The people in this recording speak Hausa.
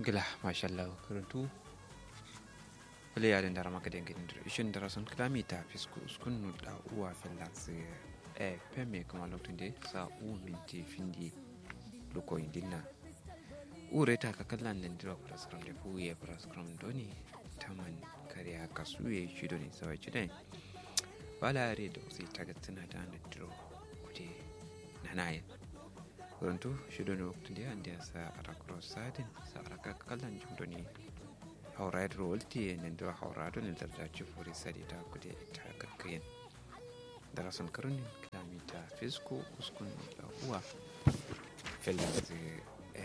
gila mashallah karantu wale yaden dara maka den gidin dira ishin dara son kilomita fisku uskun nu da uwa fellas e peme kuma lotunde sa u minti findi loko indinna ureta ka kallan den dira kula skram de fu ye kula skram doni taman kariya kasuye shido ne sawai chidai wala yare da usi tagatsina da na diro kude nanaye Kurantu shido ne waktu dia dia sa arakro sadin sa araka kalan jumdo ni haurayar rolti ne da haurado ne da dace furi sadi ta kude ta kakkayin da rasan karunin kilomita fisko uskun da uwa felix